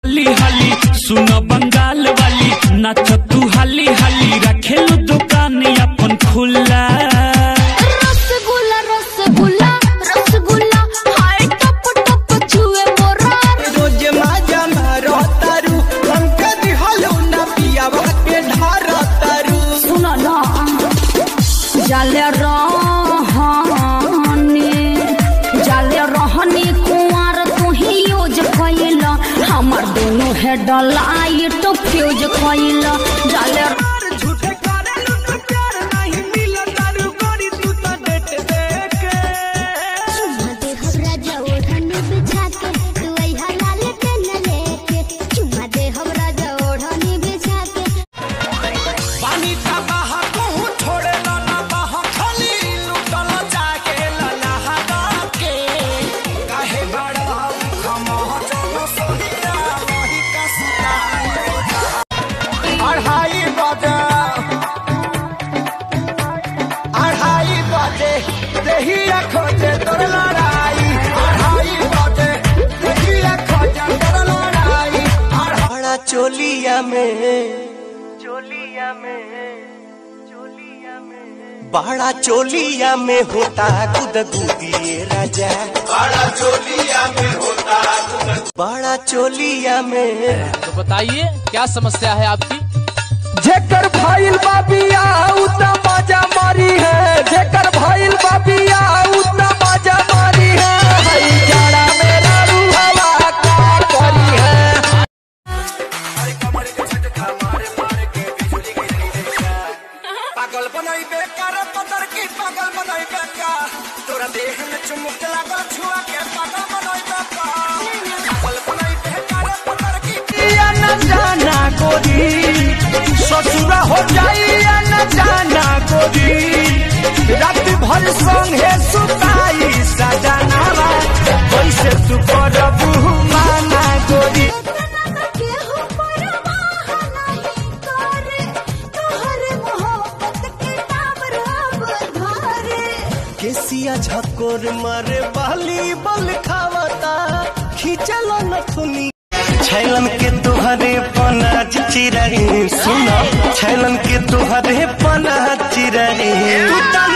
हाली हाली सुन बंगाल वाली नाच तू हाली हाली रखेलू दुकान अपन खुला रसगुल्ला रसगुल्ला रसगुल्ला हाय टप टप छुए मोरा रोज माजा मारो तारू हमके दिहलो ना पियावा के ढार तारू सुन ना जाले रहनी जाले रहनी कुंवर तू ही यूज कइला हमर दोनों है डलाइट फ्यूज कइला जाले झूठे करे लुट प्यार नहीं मिला तारू गोरी तू तो डेट देके दे हमरा जओढ़न बिछा के तू आई हलाल के न लेके चुम्मा दे हमरा जओढ़न बिछा के पानी का बहा तू छोड़े ला ना बहा खाली लुटल जाके ला नहा के काहे बड़ा हम चलो सोनिया वही का सुना अढ़ाई बजे अढ़ाई बजे देहिया खोजे तोर लड़ाई अढ़ाई बजे देहिया खोजे तोर लड़ाई बड़ा चोलिया में चोलिया में चोलिया में बड़ा चोलिया में होता गुद गुदिए राजा बड़ा चोलिया में होता बड़ा चोलिया में तो बताइए क्या समस्या है आपकी जेकर भाईल बाबिया उतना मजा मारी है जेकर भाईल बाबिया उतना मजा मारी है हई जाड़ा मेरा रूहवा का करी है पागल बनाई बेकार पतर की पागल बनाई बेकार तोरा देह में चुमुक लागल छुआ के पागल बनाई बेकार पागल बनाई बेकार पतर की या न जाना गोरी ससुरा हो जाई या न जाना गोरी रात भर संगे सुताई सजनावा कैसे तू करबू माना गोरी केहू परवाह नहीं करे तोहर मोहब्बत के टावर अब धारे केसिया झकोर मारे बाली बल खावता खींचल नथुनी छैलन के तुहरे पना चिरही सुन छैलन के तुहरे पना चिरही तू त